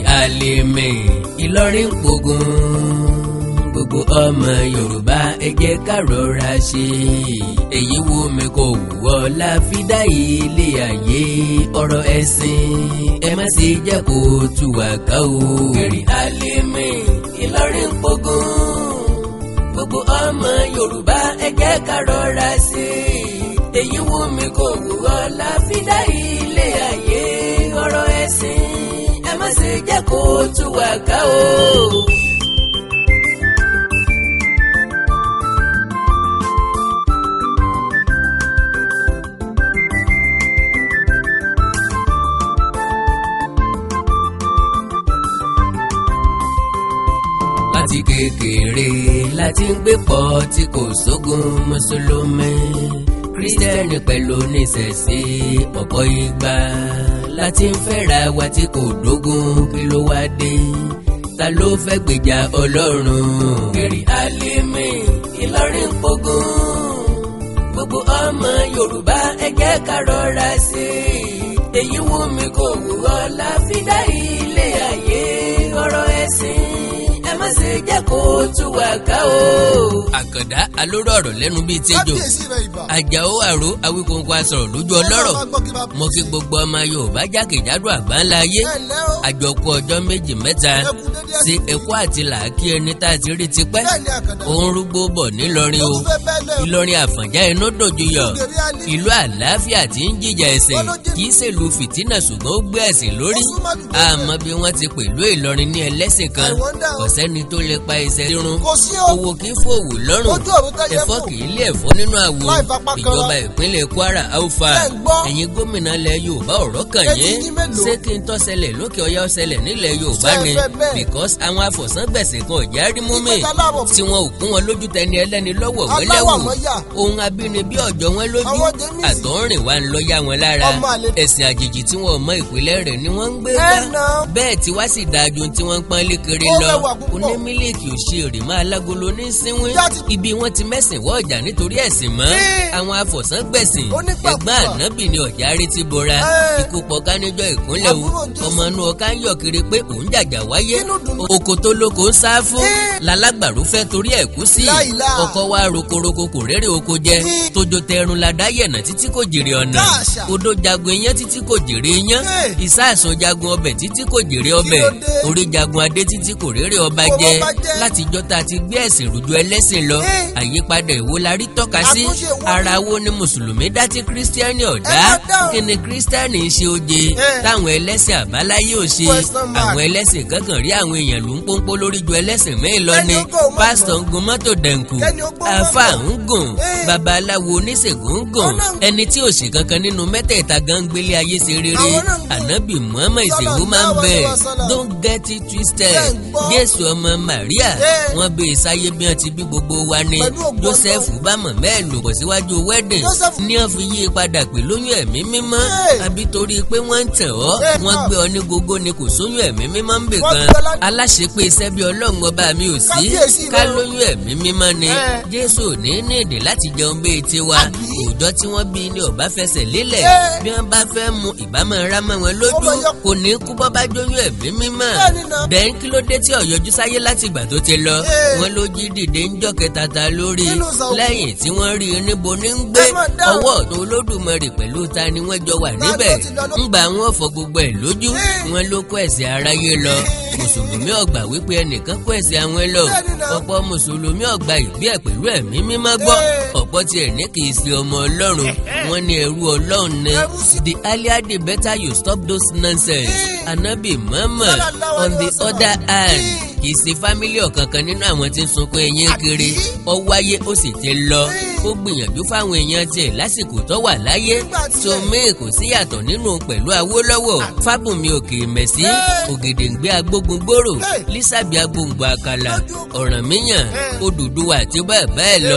Alimi Ìlọrin pogun gbogbo ọmọ Yorùbá ẹ jẹ́ ká rọra ṣe èyí wo mi kò wúwọ́ la fi dá ilé ayé ọ̀rọ̀ ẹ̀sìn ẹ má ṣe jẹ́ kó tú wá ká o. Gèrè Alimi Ìlọrin pogun gbogbo ọmọ Yorùbá ẹ jẹ́ ká rọra ṣe èyí wo mi kò wúwọ́ la fi dá ilé ayé ọ̀rọ̀ ẹ̀sìn ẹ má ṣe jẹ́ kó tú wá ká o. láti kékeré láti ń gbé pọ̀ tí kò sógun mùsùlùmí kírísítẹ́nì pẹ̀lú oníṣẹ̀ṣe ọ̀pọ̀ ìgbà láti ń fẹ́ra wa tí kò dógún kí ló wá dé ta ló fẹ́ gbèjà ọlọ́run. Gèrè Alimi Ìlọrin pogun gbogbo ọmọ Yorùbá ẹ jẹ́ ká rọra ṣe èyí wù mí kò wù ọ́ la fi dá ilé ayé ọ̀rọ̀ ẹ̀sìn ẹ má ṣe jẹ́ kó tú wá ká o. àkàndá alóró ọ̀rọ̀ lẹ́nu bíi tẹ́jọ́ kábíyèsí rẹ̀ ìbà. àjàó àrò awíkóńkó asọ̀rọ̀ lójú ọlọ́rọ̀ Ọlọ́run á gbọ́ kí bá mo kí gbogbo ọmọ Yorùbá jákèjádò àgbáńlá ayé ẹ ǹlẹ́ o. àjọkú ọjọ́ méjì mẹ́ta Ẹ kú dédé sí ẹ̀kọ́ àti làákí ẹni tá a ti rí tipẹ́ bẹ́ẹ̀ ni àkàndá. òun rúgbó bọ̀ nílọrin ó o tún fẹ́ bẹ́ẹ̀ lẹ́ o. Ìlọrin Àfọ̀njá inú dòjú yọ Gèrè Alimi. ìlú àlàáfíà tí ń jìjà ẹ̀sìn kì í ṣèlú fìtínà ṣùgbọ́n ó gbé ẹ̀sìn lórí Ó súnmọ́ jù bẹ́ẹ̀ àmọ́ bí wọ́n ti pẹ̀lú Ìlọrin ní ẹlẹ́sìn kan I wonder o. kò sẹ́ni tó lè pa ẹsẹ̀ rírun kò sí o. owó kì í fòwò lọ́rùn ojú ọ̀run tẹ́yẹ ẹ̀fọ́ fò. kì í lé ẹ̀fọ́ nínú àwo Láì fapá kan ìjọba ra. ìpínlẹ̀ Kwara alfa Ẹ ń gbọ́. ẹ̀yin gómìnà ilẹ̀ Yorùbá ọ̀rọ̀ kàn Etí yín yín mélòó? ṣé kí n tó ṣẹlẹ̀ lókè ọya ó ṣẹlẹ̀ nílẹ̀ Yorùbá Ṣé ẹ ni fẹ́ bẹ́ẹ̀? because àwọn afọ̀sángbẹ̀sẹ̀ kan ọ̀já rí mú mi Ìgbésẹ̀ aláwọ̀ tí wọn ò kún wọn lójú tẹni ẹlẹ́ni lọ́wọ́ Aláwọ̀ wẹ́lẹ́wù mọ́yà. ohun abínibí ọ̀jọ́ wọn lójú Àwọn James. àtọ̀rìn wa ń lọ yá wọn lára Ọmọ àlè. ẹ̀sìn àjèjì tí wọn ò mọ ìpìlẹ̀ rẹ̀ ni wọ́n ń gbé Ẹ ká nà. bẹ́ẹ̀ tí wá sì dáa ju tí wọ́n ń pọ́n lékiri Ó lọ rẹwà púpọ̀. oní mílíkì òṣèré máa lágolo ní sínwín Ìyá ti- ibi wọn ti mẹ́sìn wọ́ ọjà nítorí ẹ̀sìn mọ́ Ẹ́. àwọn afọ̀sángbẹ̀sìn Onípàkúpà. ẹ̀gbọ́n ànábì ni ọ̀já rí ti bora Ẹ́. ikú pọ̀ká níjọ́ ìkúnlẹ̀ o Àbúrò Jésù. ọmọ inú ọ̀ká ń yọ̀ kiri pé òun jàjà wáyé Inú dùn. oko tó lóko ń sá fún Ẹ́. lálágbàrú fẹ́ torí ẹ̀ kú sí Láìlá. ọkọ wa rokoroko kò rérè oko jẹ Ẹ́. tójó tẹrun la dá yẹ̀nà títí kò jèrè ọ̀nà Káàṣà. odó jagun iyán títí kò jèrè iyán Ẹ́. ìsáàsùn jagun ọbẹ̀ títí kò jèrè ọbẹ̀ ló dé? orí jagun adé títí kò rérè ọba Kò jẹ bọ́ba jẹ́. látijọ́ tá a ti gbé ẹ̀sìn rújú ẹlẹ́sìn lọ Ẹ́. àyípadà èwo la rí tọ́ka sí Àtúnṣe wo ni? ara wo ni mùsùlùmí dá tí kírísítíánì ọ̀dá Ẹ má dáhùn. kí ni kírísítíánì ń ṣe oje Ẹ́. táwọn ẹlẹ́sìn àbáláyé ò ṣe Question mark. àwọn ẹlẹ́sìn kankan rí àwọn èèyàn ló ń pọ́npọ́ lórí ju ẹlẹ́sìn mẹ́rin lọ Kẹ́ni ni ó gbọ́ òun pásítọ̀ ń gun mọ́tò dẹ̀nkù Kẹ́ni ó gbọ́ òun àáfà mọ̀. ń gùn Ẹ́. babaláwo oníṣègùn ń gùn Ọ̀nà ń- ẹni tí ò ṣe kankan nínú mẹ́tẹ̀ẹ̀ta gan gbélé ayé ṣe rere Àwọn náà ń gùn. ànábì muhammed is a Sọ́lá woman ń bear dáwọ́ sọ́lá. don't get it twisted Ṣé ń gbọ́? jésù ọmọ maria Ẹ́. wọ́n bí ìsáyé bí wọ́n ti bí gbogbo wa ni Pẹ̀lú ògo joseph bá mọ̀mẹ́ ẹ̀ lò bọ̀ síwájú wedding Joseph- ní wọ́n fi yí i padà pé lóyún ẹ̀mí mímọ́ Ẹ́. àbí torí pé wọ́n ń tẹ̀ ọ́ Ẹ́, wọ́n náà. gbé ọ ní gógó ni kò sóyún ẹ̀mí mímọ́ ń bè Wọ́n kan gbé ọ lá- aláṣepé iṣẹ́ bí ọlọ́run ọba mi ò sí Kábíyèsí ká rẹ o. lóyún ẹ̀mí mímọ́ ni Ẹ́. jésù ò ní ní èdè láti jẹun bíi tiwa Àbí? òòjọ́ tí wọ́n bí ni ọba fẹsẹ̀ lélẹ̀ Ẹ́. bí wọ́n bá fẹ́ mu ìbámu rámọ́ wọn lójú Ó máa yọ- kò ní kú bọ́ bá jóyún ẹ̀mí mímọ́ Bẹ́ẹ̀ni náà. bẹ́ẹ̀ kí ló dé tí ó yọjú sáyé láti ìgbà tó ti lọ Ẹ́. wọn ló jí dìde ń jọ́ kẹta ta lórí Nínú sọ̀rọ̀. lẹ́yìn tí wọ́n rí i níbo ní ń gbé Ẹ máa dáhùn. ọwọ́ ọ̀tún olódùmarè pẹ̀lú ta ni wọ́n jọ wà ló níbẹ̀ ti lọ ló- ńgbà wọn fọ gbogbo ẹ̀ lójú Ẹ́. wọn ló kó ẹ̀sìn aráyé lọ mùsùlùmí ọgbà wípé ẹnìkan kó ẹ̀sìn àwọn lọ Bẹ́ẹ̀ni náà. ọ̀pọ̀ mùsùlùmí ọgbà ìbí ẹ̀ pẹ̀lú ẹ̀mí mímọ́ gbọ́ Ẹ́. ọ̀pọ̀ tiẹ̀ ní kì í ṣe ọmọ ọlọ́run wọn ní ẹrú ọlọ́run ni Ẹrú sí- the earlier the better you stop those nonsense Ẹ́. anabi muhammad Sallallahu on alaihi the wasallam. other hand Ẹ́. kì í ṣe fámílì ọ̀kankan nínú àwọn tí ń sunkún ẹyìn kiri ó wáyé ó sì ti lọ ó gbìyànjú fáwọn èèyàn tiẹ̀ lásìkò tó wà láyé Nígbà tí tó ẹ̀- mí kò sí yàtọ̀ nínú pẹ̀lú awólọ́wọ̀ fábùnmi òkè mẹ̀sí Ẹ́. ògèdèǹgbé agbógun gbòòrò Ẹ́. lísàbí agbóngbò àkàlà Lójú- ọ̀rànmíyàn Ẹ́. Odùduwà àti bẹ́ẹ̀ bẹ́ẹ̀ lọ Ewu o.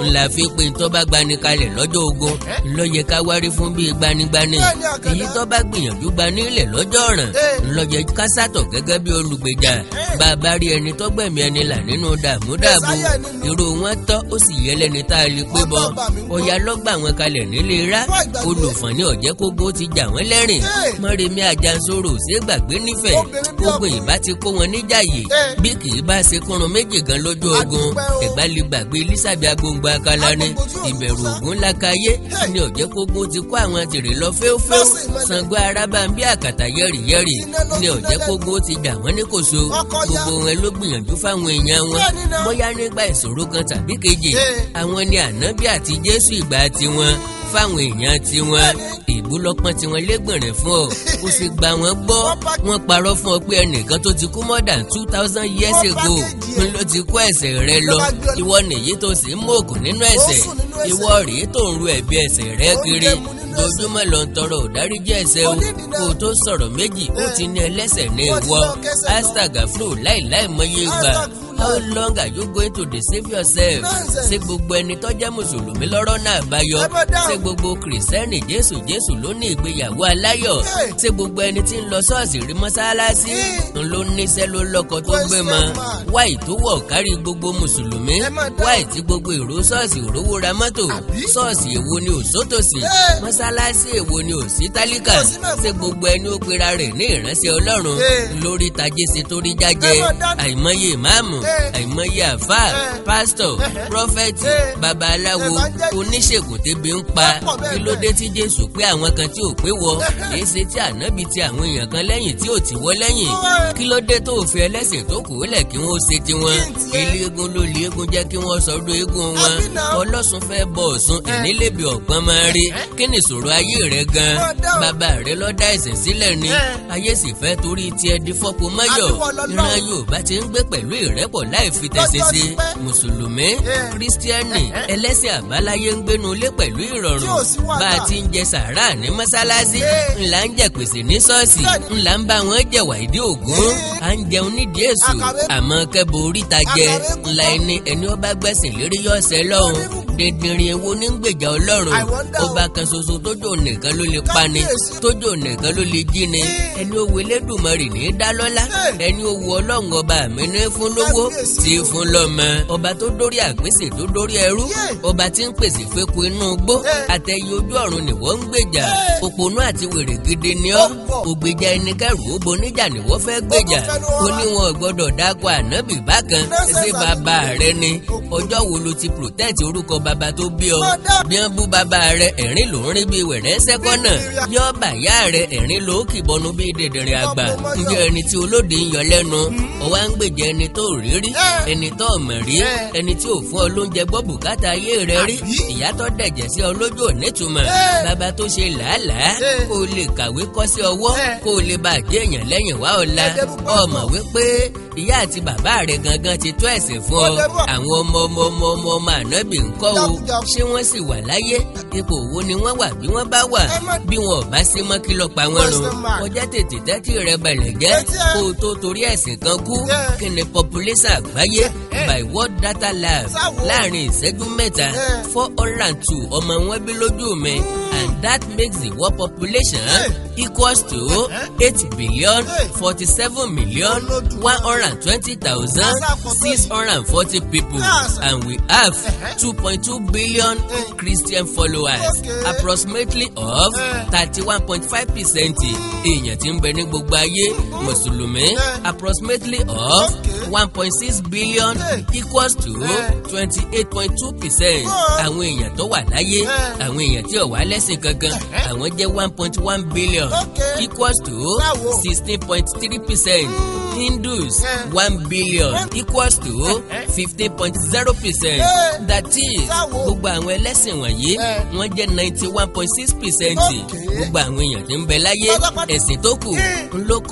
ńlá fi pé tó bá gbani kalẹ̀ lọ́jọ́ ogun ńlọ yẹ ká wárí fún bíi gbanigbani Bẹ́ẹ̀ni, Àkàndá. èyí tó bá gbìyànjú gbani ilẹ̀ lọ́jọ́ ọ̀ràn Eh. ńlọ yẹ ká sátọ̀ gẹ́gẹ́ bí olùgbèjà bá a bá rí ẹni tó gbẹ̀mí ẹni là nínú dààmú dààbò Mẹ́sáyà ni. irú wọn tọ́ ó sì yẹ lẹ́ni tá a lè pé bọ́ Ọba mi ń gbọ́. ọ̀yà lọ́gbà wọn kalẹ̀ nílé rá Wá ìgbàgbé. olùfọ̀n ní ọ̀jẹ́ kógó ti jà wọ́n lẹ́rìn Eh. mọ́rẹ́mí ajansoro ṣé gbàgbé nífẹ̀ẹ́ Obìnrin bí gbogbo ọkùnrin. ìbá ti kó wọn níjàyè Eh. bí kì í bá ṣe kúrun méjì gan lójú ogun Adúpẹ́ o. ẹ̀gbá lè gbàgbé elizabeth agbóngbò akala ni Agbóngbò tí ò ìbẹ̀rù sá. ògún lákàyé Hey. ní ọ̀jẹ́ kógó ti kó àwọn tèrè lọ fẹ́ẹ́fẹ́ẹ́ Lọ́sìn mẹ́lẹ̀. Ṣàngó arábàmbí àkàtà yẹ́rìyẹ́rì Iná ló ní fi ọ̀jẹ́ lẹ́lẹ̀. kógó ti jà wọ́n ní kòso Ọkọ̀ ya. gbogbo wọn ló gbìyànjú fáwọn èèyàn wọn Bẹ́ẹ̀ni náà. bóyá nígbà ìṣòro kan tàbí kejì Eh. àwọn ni ànábì àti jésù ìgbà tiwọn fáwọn èèyàn tiwọn ìbúlọ́pọ́n tiwọn lẹ́gbẹ̀rẹ̀ fún ọ ó sì gba wọn gbọ́ Wọ́n bá- wọ́n parọ́ fún ọ pé ẹnìkan tó ti kú more than two thousand years Wọ́n bá ago kéjì ẹ̀. ló ti kó ẹ̀ṣẹ̀ rẹ lọ Ló bá gbé ọ- ìwọ nìyí tó sì ń mọ̀ọ́kù nínú ẹ̀ṣẹ̀ sùn nínú ẹ̀ṣẹ̀. ìwọ rèé tó ń ru ẹ̀bi ẹ̀ṣẹ̀ rẹ Ó ń kiri dẹmu nínú ẹ̀ṣẹ̀. dojúmọ́ lọ ń tọrọ òdáríjì ẹ̀ṣẹ̀ o Onídìí náà. kó o tó sọ̀rọ̀ méjì ó ti ní ẹlẹ́ṣẹ̀ ní Wọ́n ti ìwọ lọ kẹ́sẹ̀ lọ. astagaflo láìláì mọye gbà Astagfirullah. how long are you going to deceive yourself Nonsense. ṣé gbogbo ẹni tó jẹ́ mùsùlùmí lọ́rọ̀ náà báyọ Ẹ bọ́ dáhùn. ṣé gbogbo kìrìsìtẹ́nì jésù jésù ló ní ìgbéyàwó aláyọ̀ Hey. ṣé gbogbo ẹni tí ń lọ ṣọ́ọ̀ṣì rí mọ́sálásí Hey. ń ló níṣẹ́ ló lọ́kọ tó gbé Question mọ́ mark. wáì tó wọ̀ kárí gbogbo mùsùlùmí Ẹ má dáhùn. wáì tí gbogbo èrò ṣọ́ọ̀ṣì òrówó ra mọ́tò Àbí? ṣọ́ọ̀ṣì èwo ni ò sótòsì Hey. mọ́sálásí èwo ni ò sí tálíkà Kò sí mẹ́fún. ṣé gbogbo ẹni ó pera rẹ̀ ní ìránṣẹ́ ọlọ́run Hey. lórí tajé ṣe torí jájẹ Ẹ má dáhùn. àìmọye ìmáàmù Hey. àìmọye àfáà Hey. pásítọ̀ Hey. prọfẹ̀tì Hey. babaláwo Evangelist. oníṣègùn tẹ́bi ń pa Wọ́n pọ̀ bẹ́ẹ̀ kí ló dé tí jésù pé àwọn kan tí ò pé wọ Hey. èyí ṣe tí ànábì ti àwọn èèyàn kan lẹ́yìn tí ò tí wọ́ lẹ́yìn Hey. kí ló dé tó fi ẹlẹ́sìn tó kù lẹ̀ kí wọ́n ṣe tiwọn Kí n tiẹ̀? eléégún ló lé eégún jẹ́ kí wọ́n sọdún eégún wọn Àbí náà? ọlọ́sùn fẹ́ bọ̀ ọ̀sùn ìnílẹ̀bì ọ̀gbọ́n máa rí kí ni ìṣòro ayé rẹ gan Wọ́n dáhùn. bàbá rẹ ló dá ẹ̀ṣẹ̀ sílẹ̀ ni Ẹ. ayé sì fẹ́ torí tiẹ̀ di fọ́pọ̀ mọ́yọ̀ Àbí wọ́n lọ ìran lọ́hùn. yorùbá ti ń gbé pẹ̀lú ìrẹ́pọ̀ láì fi tẹ̀sí Lọ́jọ́ sí ti pẹ́. mùsùlùmí Ẹ. kírísítíánì ẹlẹ́sìn àbáláyé ń gbénu ilé pẹ̀lú Tí ìrọ̀rùn ò sí wàhálà. bá a ti ń jẹ sàárà ní mọ́sálásí Ẹ. ńlá ń jẹ pèsè ní ṣọ́ọ̀ṣì Bẹ́ẹ̀ni. ńlá ń bá wọn jẹ̀wà ìdí ògún Ẹ. à ń jẹun nídìí èso Àkàwé. àmọ́ kẹ́bọ oríta jẹ Àkàwé kúkọ́. ńlá ẹni ẹni ọba gbẹ̀sìn lérí yọ̀ọ̀sẹ̀ lọ́hùn dèdèrè ewo ní gbèjà ọlọ́run I wonder o. ọba kan ṣoṣo tójó nìkan ló lè pani Kábíyèsí. tójó nìkan ló lè jí ni Ẹ. ẹni ó wo Elédùmarè ní í dá lọ́lá Ẹ. ẹni ó wo ọlọ́run ọba mi ní fún lówó Kábíyèsí tí o. fún lọ́mọ ọba tó dórí àpèsè tó dórí ẹrú Yé. ọba tí ń pèsè fẹ́kù inú gbó Ẹ. àtẹ̀yẹ ojú ọ̀run ni wọ́n ń gbèjà Ẹ. òpònú àti wèrè gidi ni ọ́ Ó pọ̀. ògbèjà ẹni kẹrù ó boníjà ni wọ́n fẹ́ gbèjà Ó kò fẹ́nu ó ọ̀rọ̀. ní wọn gbọ́dọ̀ dákọ̀ ànábì bákan Nonsense ṣé bàbá àbí? rẹ ni ọjọ́ wo ló ti protect orúkọ bàbá tó bí ọ Mọ̀dá. bí wọ́n bú bàbá rẹ ẹ̀rín ló ń rí bí wẹ̀rẹ́ sẹ́kọ́nà Bí yọ bàyá rẹ ẹ̀rín ló kìbọnú bí dèdèrè àgbà Ọ̀pọ̀ mọ́yọ̀. ǹjẹ́ ẹni tí olóde ń yọ lẹ́nu ọwọ́ à ń gbèjà ẹni tó rí rí Ẹ. ẹni tó mọ̀ rí Ẹ. ẹni tí ò fún ọ lóúnjẹ gbọ́ bùkátà ayé rẹ rí Àbí? ìyá tó dẹ̀jẹ̀ sí ọ lójú ò nítumọ̀ Ẹ. bàbá tó ṣe làálàá Ẹ. kó o lè kàwé kọ́ sí ọwọ́ Ẹ. kó o lè bá jẹ́ èèyàn lẹ́yìn wá ọ̀la Ẹ̀dẹ̀ púpọ̀ ọmọ wípé ìyá àti bàbá rẹ gangan ti tó ẹ̀sìn fún ọ Ọ̀dẹ̀ púpọ̀. àwọn ọmọ ọmọ ọmọ ọmọ ọmọ ànábì ńkọ́ o Jákujàku. ṣé wọ́n sì wà láyé ipò wo ni wọ́n wà bí wọ́n bá wà Ẹ má- bí wọn ò bá sí mọ́ kí lọ pa wọ́n run Question mark. kọjá tètè tẹ́tí rẹ balẹ̀ jẹ́ Etí ẹ. kó o tó torí ẹ̀sìn kan kú Yeah. kí ni population àgbáyé by world data lab Sáwo. láàrin ìṣẹ́jú mẹ́ta Yeah. four hundred and two ọmọ wọn bí lójú mi and that makes the world population equals to eight billion forty seven million one hundred and twenty thousand six hundred and forty people Yes. and we have two point two billion Christian followers Okay. approximately of Eh. thirty one point five percent èèyàn tí ń bẹ ní gbogbo ayé mùsùlùmí approximately of Okay. one point six billion Eh. equals to Eh. twenty eight point two percent Oh. àwọn èèyàn tó wà láyé Eh. àwọn èèyàn tí ò wá lẹ́sìn kankan àwọn jẹ́ one point one billion Okay. equals to Báwo? sixteen point three percent Hindus Eh. one billion equals to fifteen point zero percent Eh. that is Báwo? gbogbo àwọn ẹlẹ́sìn wọ̀nyí Eh. wọ́n jẹ́ ninety one point six percent Okay. gbogbo àwọn èèyàn tí ń bẹ láyé Pátápátá. ẹ̀sìn tó kù Eh. ń ló kó eight point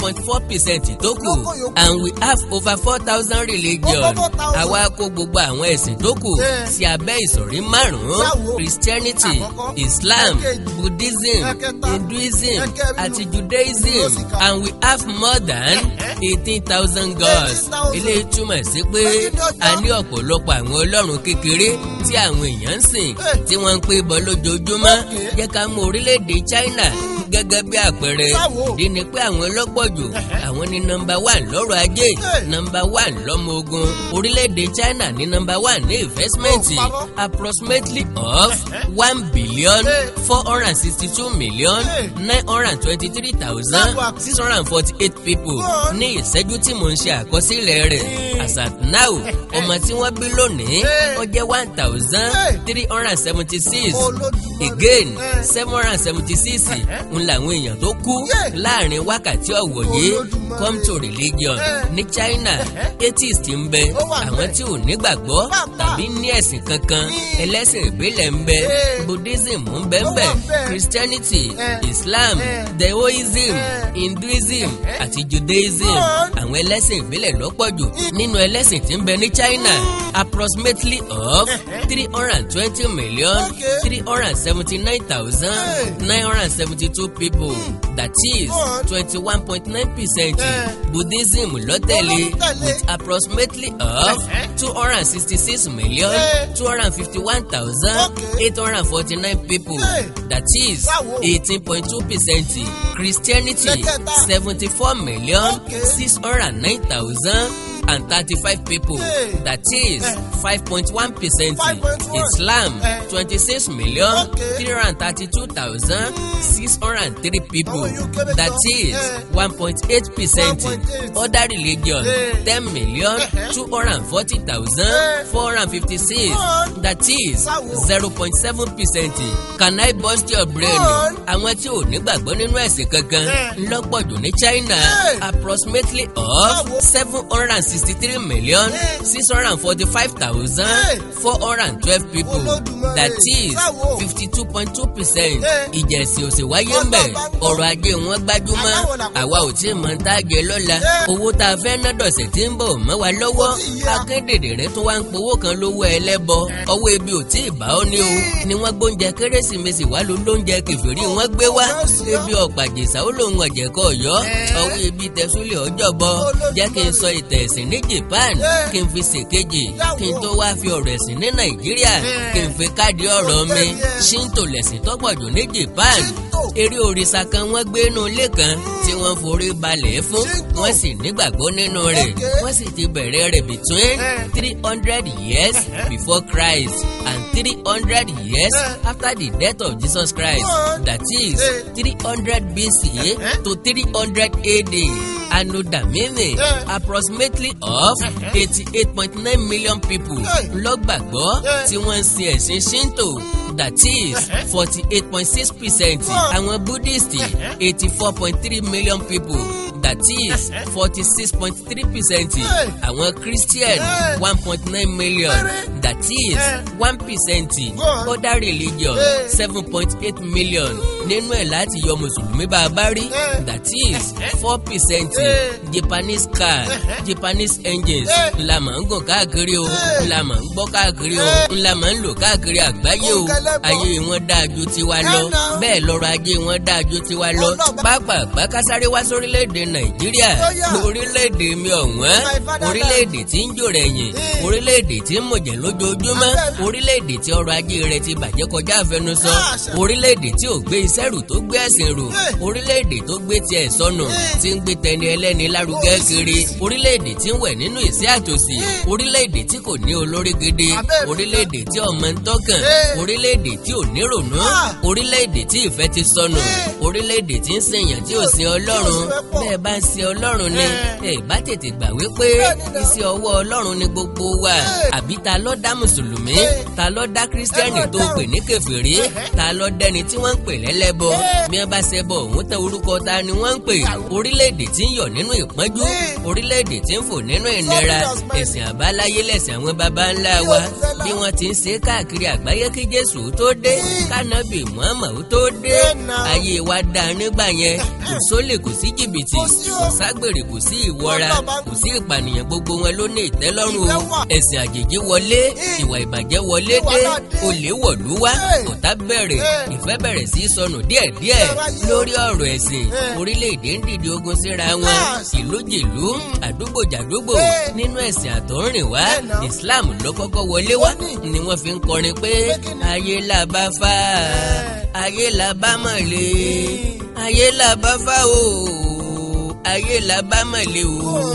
point four percent tó kù Lóko yòókù. and we have over four thousand religion Over 4,000. àwa kó gbogbo àwọn ẹ̀sìn tó kù Eh. sí abẹ́ ìsọ̀rí márùn-ún Báwo? christianity Àkọ́kọ́. islam Ẹ̀kejì. buddhism Ẹ̀kẹta. hinduism Ẹ̀kẹrin. àti judaism Yóò sì kà. and we have more than eighteen thousand gods 18,000. eléyìí túmọ̀ sí pé Ẹ̀yin ni ọjọ́. a ní ọ̀pọ̀lọpọ̀ àwọn ọlọ́run kékeré tí àwọn èèyàn ń sìn Eh. tí wọ́n ń pè bọ́ lójoojúmọ́ Okay. jẹ́ ká mú orílẹ̀-èdè China gẹ́gẹ́ bí àpẹẹrẹ Báwo? ìdí ni pé àwọn ọlọ́pọ̀jù àwọn ní nọ́mbà one lọ́rọ̀ ajé Eh. nọ́mbà one lọ́mọ ogun orílẹ̀-èdè China ní nọ́mbà one ní investment Oh, parọ́. approximately of one billion Eh. four hundred and sixty-two million Eh. nine hundred and twenty-three thousand Lágbo six hundred and forty-eight people Good. ní ìṣẹ́jú tí mò ń ṣe àkọsílẹ̀ rẹ̀ Eh. as at now ọmọ tí wọ́n bí lónìí Eh. ó jẹ́ one thousand Eh. three hundred and seventy-six Olódùmarè. again Eh. seven hundred and seventy-six ń làwọn èèyàn tó kú Yeah. láàrin wákàtí ọ̀wọ̀ yìí Olódùmarè. come to religion Eh. ní China atheist ń bẹ Ó wà àwọn níbẹ̀. tí ò nígbàgbọ́ Pàápàá. tàbí ní ẹ̀sìn kankan Mm. ẹlẹ́sìn ìbílẹ̀ ń bẹ Eh. Buddhism ń bẹ ń Ó bẹ wà níbẹ̀. Christianity Eh. Islam Eh. Daoism Eh. Hinduism àti Judaism Good. àwọn ẹlẹ́sìn ìbílẹ̀ lọ́pọ̀ jù nínú ẹlẹ́sìn tí ń bẹ ní China approximately of three hundred and twenty million Okay. three hundred and seventy-nine thousand nine hundred and seventy-two people that is Good. twenty-one point nine percent Eh. Buddhism lọ́tẹ̀lé Olótẹ̀lé. with approximately of two hundred and sixty-six million Eh. two hundred and fifty-one thousand Okay. eight hundred and forty-nine people Eh. that is Báwo? eighteen point two percent Christianity Lẹ́kẹ̀ta. seventy-four million Okay. six hundred and nine thousand and thirty-five people Hey. that is Eh. five point one percent 5.1. Islam Eh. twenty-six million Okay. three hundred and thirty-two thousand six hundred and three people Báwo yóò kéré that tán? is Eh. one point eight percent 1.8. other religion Eh. ten million Eh. two hundred and forty thousand Eh. four hundred and fifty-six Good. that is Báwo? zero point seven percent can I burst your brain Good. àwọn tí ò nígbàgbọ́ nínú ẹ̀sìn kankan Eh. ńlọ́pọ̀jù ní China Eh. approximately of Báwo? seven hundred and sixty-three million Eh. six hundred and forty-five thousand Eh. four hundred and twelve people Olódùmarè. that is Báwo? fifty-two point two percent Eh. ìjẹ̀sìn òsì wáyé ń bẹ̀ Ọlọ́ba ń gbọ́. ọrọ̀ ajé wọn gbájúmọ́ Aláwọ̀ làkọ́kọ́. àwa ò tí ì mọ̀ ń tá a jẹ lọ́la Eh. owó tá a fẹ́ ná dọ̀sẹ̀ tí ń bọ̀ mọ́ wa lọ́wọ́ Kò tí ì yá. akédèdè tó wá ń powó kan lówó ẹlẹ́bọ ọwọ́ ebi ò tí ì bá ọ ní o ni wọ́n gbóúnjẹ kérésìmesì wá ló lóúnjẹ kẹfìrí wọ́n gbé wá ebi ọ̀pàjẹsà ó lòun ọ̀jẹ̀kọ̀ ọ̀yọ́ ọwọ́ ebi tẹ̀súlẹ̀ ọjọ́ bọ jẹ́ kí n sọ ìtẹ̀ ẹ̀sìn ní Japan kí n fi ṣèkejì kí n tó wá fi ọ̀rọ̀ ẹ̀sìn ní Nàìjíríà kí n fi káàdì ọ̀rọ̀ mi Shinto lẹ̀sìn tọ́pọ̀ jù ní Japan eré òrìṣà kan wọ́n gbé inú ilé kan tí wọ́n forí balẹ̀ fún wọ́n sì nígbàgbọ́ nínú rẹ̀ wọ́n sì ti bẹ̀rẹ̀ rẹ̀ between three hundred years before Christ and three hundred years after the death of Jesus Christ that is three hundred BC to three hundred AD Anno Domini approximately of eighty-eight point nine million people lọ́gbàgbọ́ tí wọ́n ń sin ẹ̀sìn Shinto that is forty-eight point six percent àwọn Buddhist eighty-four point three million people that is forty-six point three percent àwọn Christian one point nine million that is one percent other religion seven point eight million nínú ẹ̀ láti yọ mùsùlùmí bá a bá rí that is four percent Japanese car Japanese engines ńlá máa ń gùn káàkiri o ńlá máa ń gbọ́ káàkiri o ńlá máa ń lò káàkiri àgbáyé o ayé wọn dáa ju tiwa lọ bẹ́ẹ̀ lọ́rọ̀ ajé wọn dáa ju tiwa lọ pápá kásáré wá sórílẹ̀-èdè Nàìjíríà orílẹ̀-èdè mi ọ̀wọ́n orílẹ̀-èdè tí ń jò rẹ̀yìn orílẹ̀-èdè tí ń mọ̀jẹ̀ lójoojúmọ́ orílẹ̀-èdè tí ọrọ̀ ajé rẹ̀ ti bàjẹ́ kọjá àfẹnusọ orílẹ̀-èdè tí ò gbé iṣẹ́ rù tó gbé ẹ̀sìn rù orílẹ̀-èdè tó gbé tiẹ̀ sọnù tí ń gbé tẹni ẹlẹ́ni lárugẹ kiri orílẹ̀-èdè tí ń wẹ̀ nínú ìṣẹ́ àtòsí orílẹ̀-èdè tí kò ní olórí gidi orílẹ̀-èdè tí ọmọ ń tọ́kàn orílẹ̀-èdè tí ò ní rònú orílẹ̀-èdè tí ìfẹ́ ti sọnù orílẹ̀-èdè tí ń sèyàn tí ò sin ọlọ́run bẹ́ẹ̀ bá ń sin ọlọ́run ni ẹ bá tètè gbà wípé iṣẹ́ ọwọ́ ọlọ́run ni gbogbo wa àbí ta ló dá mùsùlùmí ta ló dá kírísítẹ́nì tó pè ní kèfèrí ta ló dẹni tí wọ́n ń pè lẹ́lẹ́bọ bí wọ́n bá ṣẹbọ òun tẹ orúkọ ta ni wọ́n ń pè orílẹ̀-èdè tí ń yọ̀ nínú ìpọ́njú orílẹ̀-èdè tí ń fò nínú ìnira ẹ̀sìn àbáláyé lẹ̀sìn àwọn baba ńlá wa bí wọ́n ti ń ṣe káàkiri àgbáyé kí Jésù tó dé kánábì Muhammad tó dé ayé wa dá nígbà yẹn kò sólè kò sí jìbìtì sí o. kò ságbèrè kò sí ìwọra Ọlọ́ba ń kò sí ìpànìyàn gbogbo wọn ló ní ìtẹ́lọ́rùn Ìfẹ́ o wà. ẹ̀sìn àjèjì wọlé Mm. ìwà ìbàjẹ́ wọlé Ìwà dé náà dé. olè wọ̀lú wá Hey. ọ̀tá bẹ̀rẹ̀ Hey. ìfẹ́ bẹ̀rẹ̀ sí í sọnù díẹ̀díẹ̀ Ìfẹ́ wáyé o. lórí ọ̀rọ̀ ẹ̀sìn Hey. orílẹ̀-èdè ń dìde ogun síra wọn Yes. ìlújìlú àdúgbò jàdúgbò Hey. nínú ẹ̀sìn àtọ̀rìn wá Hey, now. Islam ló kọ́kọ́ wọlé wá Ó ní. ni wọ́n fi ń kọrin pé Pé kí ni? ayé là bá fà ayé là bá mọ̀lẹ́ ayé là bá fà o ayé là bá mọ̀lẹ́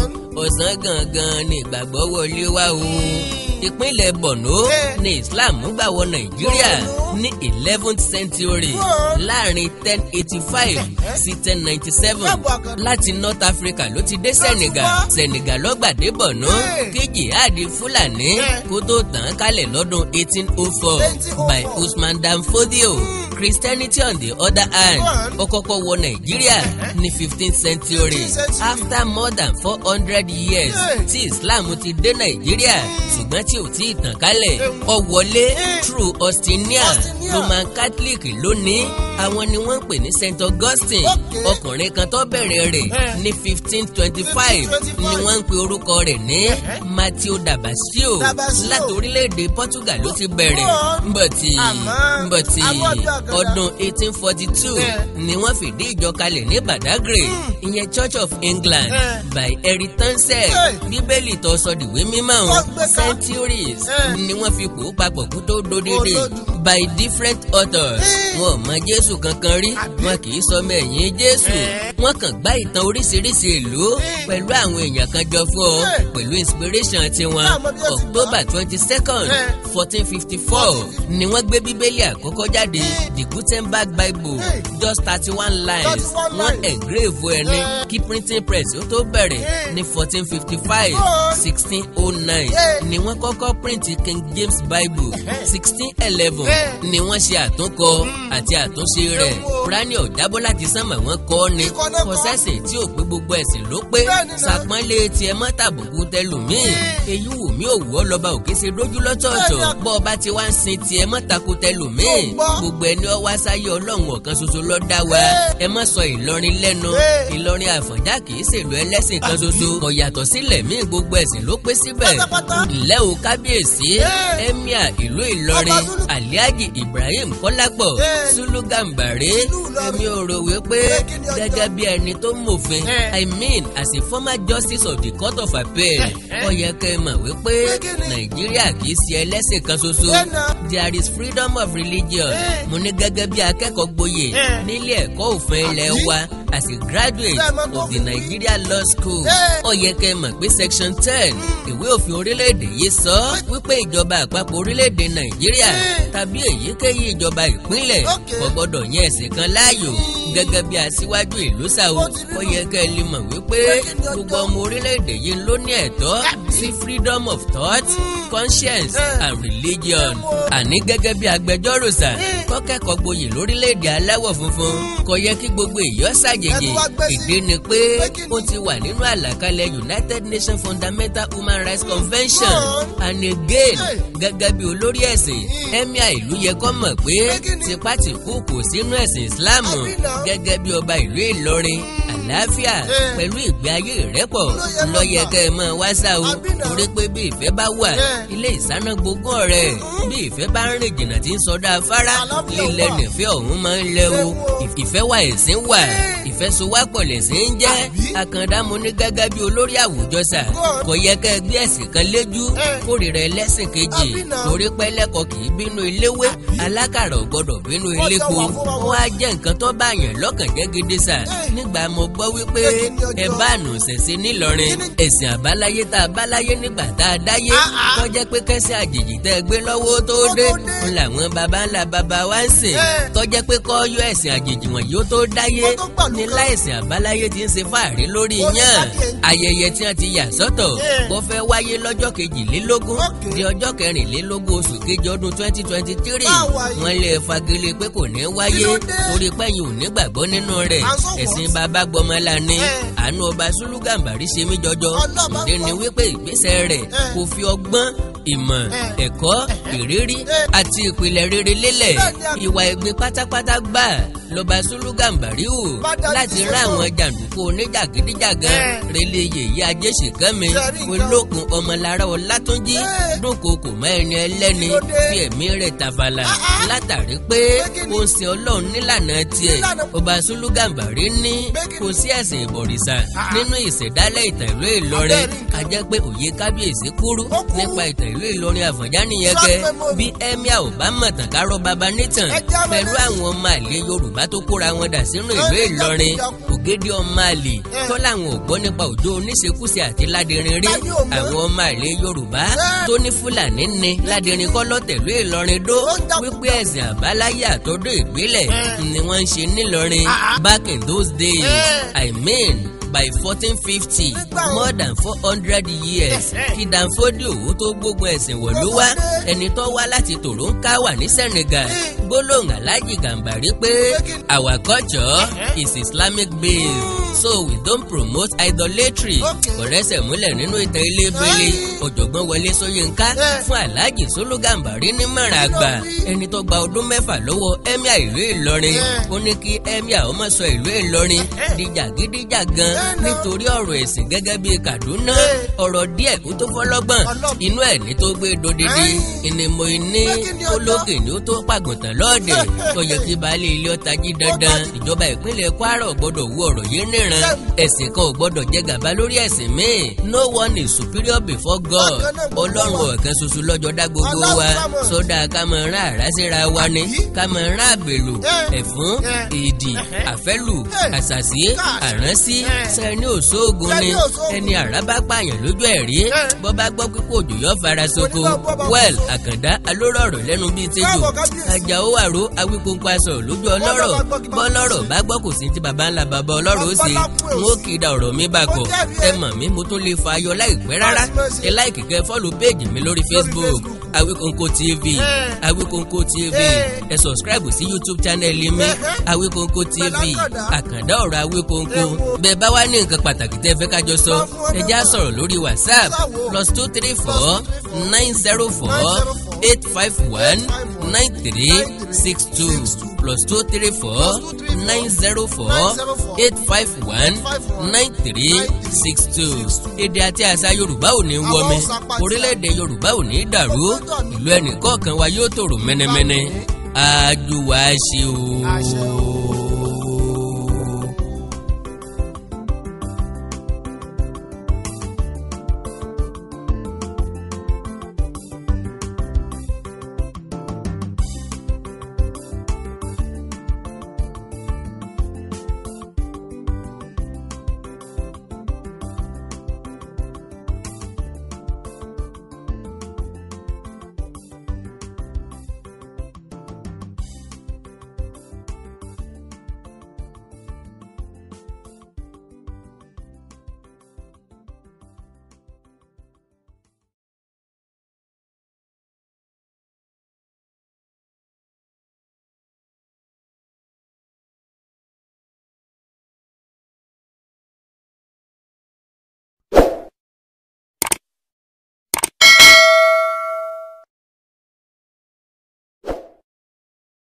o ọ̀sán gangan ni ìgbàgbọ́ wọlé wá o ìpínlẹ̀ Borno Eh. ni Islam gbà wọ Nàìjíríà ní eleventh century Whoa. láàrin ten eighty five sí ten ninety seven Káàbọ̀ àkàndá. láti North Africa ló ti dé Senegal wá. Senegal ló gbàdé Borno Eh. kí jihadi Fúlàní Eh. kó tó tàn án kálẹ̀ lọ́dún eighteen oh four 1804. by Usman Dan Fodio Christianity on the other hand One. ó kọ́kọ́ wọ Nàìjíríà ní fifteenth century 15th century. after more than four hundred years Eh. tí Islam ti dé Nàìjíríà ṣùgbọ́n tí ò tí ì tàn kálẹ̀ ó wọlé Eh. through Austinia Austinia. Roman Catholic lónìí àwọn ni wọ́n ń pè ní Saint Augustine Okay. ọkùnrin kan tó bẹ̀rẹ̀ rẹ̀ Eh. ní fifteen twenty five 1525. ni wọ́n ń pe orúkọ rẹ̀ ní Matthew Dabasio Dabasio. láti orílẹ̀-èdè Portugal ló ti bẹ̀rẹ̀ Wọ́n. mbọ̀tì Àmọ́, mbọ̀tì àwọn ọdún àgàdà. ọdún eighteen forty two Eh. ni wọ́n fìdí ìjọ kalẹ̀ ní Badagry ìyẹn Church of England Eh. by Eritanse Eh. bíbélì tó sọ dìwé mímọ́ Wọ́n ọ̀hún gbé ká. centuries Eh. ni wọ́n fi pò ó papọ̀ kó tó dódédé Olódù. by different authors Eh. wọn ò mọ Jésù kankan rí Àbí? wọn kì í sọ mẹ́yìn Jésù Eh. wọ́n kàn gbá ìtàn oríṣiríṣi ìlú Eh. pẹ̀lú àwọn èèyàn kan jọ fún ọ Eh. pẹ̀lú inspiration tiwọn Náà mo bí ó ti gbọ́. October twenty second Eh. fourteen fifty four ni wọ́n gbé bíbélì àkọ́kọ́ jáde the Gutenberg Bible Eh. just thirty one lines 31 wọ́n lines. engrave ẹni Eh. kí printing press ó tó bẹ̀rẹ̀ Eh. ní fourteen fifty five Oh. sixteen oh nine Eh. ni wọ́n kọ́kọ́ print King James Bible sixteen eleven Eh. ni wọ́n ṣe àtúnkọ àti àtúnṣe rẹ̀ Ewo. Kúránì ọ̀jábọ́ láti sánmà wọ́n kọ́ ni Kíkọ́ náà kò kọ́. sẹ́sìn tí ò pé gbogbo ẹ̀sìn ló pé Bẹ́ẹ̀ni náà. sàpọ́nlé tiẹ̀ mọ́ tàbùkù tẹlòmíì èyí wù mí ò wù ọ́ lọ́ba òkè ṣe dójú lọ́tọ̀ọ̀tọ̀ Bẹ́ẹ̀ni. bọ́ ọba ti wá ń sin tiẹ̀ mọ́ takò tẹlòmíì Mo gbọ́. gbogbo ẹni ọ wá sáyé ọlọ́run ọ̀kan ṣoṣo ló dá wa ẹ má sọ Ìlọrin lẹ́nu Bẹ́ẹ̀. Ìlọrin Àfọ̀njá kì í ṣèlú ẹlẹ́sìn kan ṣoṣo kò yàtọ̀ sílẹ̀ míì gbogbo ẹ̀sìn ló pé síbẹ̀ Pátápátá. ǹlẹ́ o kábíyèsí Bẹ́ẹ̀. emir ìlú Ìlọrin Ọba Zulu. Alhaji Ibrahim Kọ́lápọ̀ Bẹ́ẹ̀. Sulu Gàmbàrí Ìlú Ìlọrin. èmi ò rò wípé Bẹ́ẹ̀ kí ni ọjọ́? gẹ́gẹ́ bí ẹni tó mọ̀fin Ẹ. I mean as a former justice of the court of appeal ó yẹ kẹ́ ẹ mọ̀ wípé Pé kí ni? Nàìjíríà kì í ṣe ẹlẹ́sìn kan ṣoṣo Ẹ nà. there is freedom of religion Ẹ. mo ní gẹ́gẹ́ bí akẹ́kọ̀ọ́ gboyè Ẹ. nílé ẹ̀kọ́ òfin ilẹ̀ Àbí? wa as a graduate Ṣé ẹ mọ̀ tó of the fi- Nigeria Law School Ẹ. ó yẹ kẹ́ ẹ mọ̀ pé section ten ìwé òfin orílẹ̀-èdè yìí sọ wípé ìjọba àpapọ̀ orílẹ̀-èdè Nàìjíríà Ẹ. tàbí èyíkéyìí ìjọba ìpínlẹ̀ Okay. kò gbọdọ̀ yẹn ẹ̀sìn kan láàyò gẹ́gẹ́ bí aṣíwájú ìlú sàwọ́ Ó ti rí ó nù. yẹ kẹ́ ẹ lè mọ̀ wípé Pé kí ni ọjọ́? gbogbo ọmọ orílẹ̀-èdè yìí ló ní ẹ̀tọ́ sí freedom of thought conscience Eh. and religion àní gẹ́gẹ́ bí agbẹjọ́rò sà Mm. kọ́kẹ́kọ̀ọ́ gboyè lórílẹ̀-èdè aláwọ̀ funfun kò yẹ kí gbogbo èèyàn ṣàjèjì Ẹ tún wá gbé sí. ìdí ni pé Pé kí ni? ó ti wà nínú àlàkalẹ̀ United Nations Fundamental Human Rights Convention Wọ́n. and again Hey. gẹ́gẹ́ bí olórí ẹ̀sìn Mm. emir ìlú yẹ kó mọ̀ pé Pé kí ni? tipátìkú kò sínú ẹ̀sìn Islam Àbí náà? gẹ́gẹ́ bí ọba ìlú Ìlọrin àlàáfíà Eh. pẹ̀lú ìgbé ayé ìrẹ́pọ̀ Ló yẹ kó lọ́yẹ gbà. kẹ́ ẹ mọ̀ wá sá o Àbí náà? torí pé bí ìfẹ́ bá wà Eh. ilé ìsáná gbogbo ọ̀rẹ́ bí ìfẹ́ bá ń rìn jìnnà tí ń sọdá afárá Àlàáfíà lílẹ̀ wà. nìfẹ́ ọ̀hún máa ń lẹ o Ẹ wo. ìfẹ́ wà ẹ̀sìn wà ìfẹ́ so wá pọ̀ lẹ̀sìn ń jẹ́ Àbí? àkàndá mo ní gẹ́gẹ́ bí olórí àwùjọ sà Good. kò yẹ kẹ́ ẹ gbé ẹ̀sìn kan léjú Eh. kórìíra ẹlẹ́sìn kejì Àbí náà? torí pé lẹ́kọ̀ọ́ kì í bínú iléwé alákàrà ò gbọ́dọ̀ bínú Wọ́n jọ ilépo wà fún wa ó wá jẹ́ nǹkan tó bá yàn lọ́kàn jẹ́ gidi sà Eh. nígbà mo gbọ́ wípé Pé kí ni ọjọ́? ẹ bá àná ṣẹ̀ṣẹ̀ nílọrin Kí ni? ẹ̀sìn àbáláyé tá a báláyé nígbà tá a dáyé Ah, ah. tó jẹ́ pé kẹ́sìn àjèjì tẹ́ ẹ gbé lọ́wọ́ tó Tó dé tó dé. ń làwọn baba ńlá baba wa ń sìn Eh. tó jẹ́ pé kọ́ yọ ẹ̀sìn àjèjì wọn yóò tó dáyé Wọ́n tó gbàlú ní kan. láìsìn àbáláyé ti ń ṣe fáàrí lórí Ó ní yàn sákèjì. ayẹyẹ tí wọ́n ti yà sọ́tọ̀ Eh. bó fẹ́ wáyé lọ́jọ́ kejìlélógún Okay. di ọjọ́ kẹrìnlélógún oṣù kejì ọdún twenty twenty three Báwa yìí. wọ́n lè fagilé pé kò ní wáyé Kí ló dé? torí pẹ́yìn ò ní gbàgbọ́ nínú rẹ̀ À ń sọ̀wọ́. ẹ̀sìn bàbá gbọmọlá ni Eh. àánú ọba Sùlú Gàmbàrí ṣe mí jọjọ Ọlọ́ba ìdí ni gbọ́. wípé ìgbésẹ̀ rẹ̀ Eh. kò fi ọgbọ́n ìmọ̀ Eh. ẹ̀kọ́ ìrírí Eh. àti ìpìlẹ̀ rere lélẹ̀ Bẹ́ẹ̀ ni a- ìwà ẹ̀gbin pátápátá gbà lọ́ba Sùlù Gàmbàrí hù Bá dájú láti sí rán ọ̀rọ̀. àwọn jàǹdùkú oníjàgídíjàgan Eh. relé yèyí ajéṣìkánmi Ṣé rí nǹkan? olókun ọmọlára ọlátúnjí Eh. dúnkokò mọ́ ẹni ẹlẹ́ni Kí ló dé? fi ẹ̀mí rẹ̀ tàfàlà Ah, ah. látàrí pé Pé kí ni? ó ń sin ọlọ́run nílànà tiẹ̀ Nílànà- ọba Sùlù Gàmbàrí ní Pé kí ni? kò sí ẹ̀sìn ìbọ̀rìṣà Ah. nínú ìṣẹ̀dálẹ̀ ìtàn ìlú Ìlọrin Abẹ́rẹ́ nǹkan. a jẹ́ pé òye kábíyèsí kúrú Ó kúrú. nípa ìtàn ìlú Ìlọrin Àfọ̀njá nìyẹn Short kẹ memory. bí emir ò bá mọ̀tàn kárọ̀ baba nítàn Ẹ jẹ́ àmọ́ pẹ̀lú lẹ́sìn. àwọn ọmọ àlè Yorùbá tó kóra wọn dà sínú ìlú Ẹ ní Ìlọrin jákujàku. ògèdè ọmọ àlè Ẹ. tó láwọn ò gbọ́ nípa òjò oníṣekúṣe àti ládìrín rí Táyé ò mọ̀. àwọn ọmọ àlè Yorùbá Ẹ. tó ní Fúlàní ní ládìrín kọ́ lọ́tẹ̀lú Ìlọrin dó Ó ń jákujàku. wípé ẹ̀sìn àbáláyé àtọ́dọ̀ ìbílẹ̀ Ẹ. ni wọ́n ń ṣe nílọrin Ah, ah. back in those days Ẹ. I mean by fourteen fifty Nígbà wo? more than four hundred years Ẹ. kí Danfodi Òwu tó gbógun ẹ̀sìn wọ̀lú wá Ó wọlé. ẹni tó wá láti Toronkawa ní Senegal Ẹ. gbólóhùn Alhaji Gàmbàrí pé kí ni? our culture Ẹ. is Islamic based so we don't promote idolatry Okay. kò rẹ́sẹ̀ múlẹ̀ nínú ìtàn ilé ìbílẹ̀ Ẹ. ọ̀jọ̀gbọ́n Wọlé Ṣóyínká Ẹ. fún Alhaji Sùlù Gàmbàrí nímọ̀ràn àgbà wí? ẹni tó gba ọdún mẹ́fà lọ́wọ́ emir ìlú Ìlọrin Ẹ. ó ní kí emir ó má sọ ìlú Ìlọrin Ẹ. di jàgídíjàgan Ẹ náà. nítorí ọ̀rọ̀ ẹ̀sìn gẹ́gẹ́ bíi Kaduna Ẹ. ọ̀rọ̀ díẹ̀ kó tó fọlọ́gbọ̀n Ọlọ́gbọ́n. inú ẹ̀ ní tó gbé dodidi Ẹ. ìnìmọ̀ ìní Pé kí ni ọjọ́? olókè ni ó tó pàgùntàn lọ́ọ̀dẹ̀ tó yẹ kí baálé ilé ọ̀tá jí dandan dájú. ìjọba ìpínlẹ̀ Kwara ò gbọ́dọ̀ wú ọ̀rọ̀ yìí níran Ṣé- ẹ̀sìn kan ò gbọ́dọ̀ jẹ gàba lórí ẹ̀sìn míì no one is superior before God Bákan náà gbogbo ọlọ́run wa. ọ̀kan ṣoṣo lọ́jọ́ dá gbogbo Aláwọ̀ wa sámọ̀. sódà ká mọ̀ rán àrá síra wa ni Àbí? ká mọ̀ rán àgbèlò Ẹ. ẹ̀fún Ẹ. ìdì Ẹ̀hẹ́. àfẹ́lù Ẹ. àṣàṣì Káàsì. àránsí Ẹ. sẹ́ni òṣoògùn ni Sẹ́ni òṣoògùn. ẹni àrá bá pààyàn lójú ẹ̀ rí Ẹ. bọ́ bá gbọ́ pípò òjò yọ fara soko Onígbà bọ́ bá well kú. àkàndá alórọ̀rọ̀ lẹ́nu bíi tẹ́jọ́ Káàbọ̀ kábíyèsí. àjàó àró awíkóńkó aṣọ lójú ọlọ́rọ̀ bá gbọ́ kí bá bọ́lọ́rọ̀ bá gbọ́ kò sí ti baba ńlá baba ọlọ́rọ̀ ó ṣe Bàbá lápò n ó kì í da ọ̀rọ̀ mi bá kọ̀ Ó jẹ́rìí ẹ ẹ. mọ̀ mí mo tún lè fa ayọ̀ láìpẹ́ rárá Mọ̀ọ́sí. ẹ láìkì kẹ́ fọ́lù péèjì mi lórí Facebook Facebook. Awíkóńkó TV Ẹ. Awíkóńkó TV Ẹ. ẹ subscribe sí YouTube channel mi Ẹhẹ́. Awíkóńkó TV Pẹ̀lú àkàndá. àkàndá ọ̀rọ̀ Awíkóńkó Ẹ wo. bẹ́ẹ̀ bá wá ní nǹkan pàtàkì tẹ́ fẹ́ kájọ sọ Sọ fún ẹ já ọ̀nà. sọ̀rọ̀ lórí WhatsApp Sáwo. plus two three four nine zero four eight five one nine three six two plus two three four nine zero four eight five one nine three six two èdè àti àṣà Yorùbá ò ní wọmi orílẹ̀-èdè Yorùbá ò ní dàrú ìlú ẹnìkọ̀ọ̀kan wa yóò tòrò mẹ́nẹ́mẹ́nẹ́ àjùwà ṣe o. Àṣẹ o.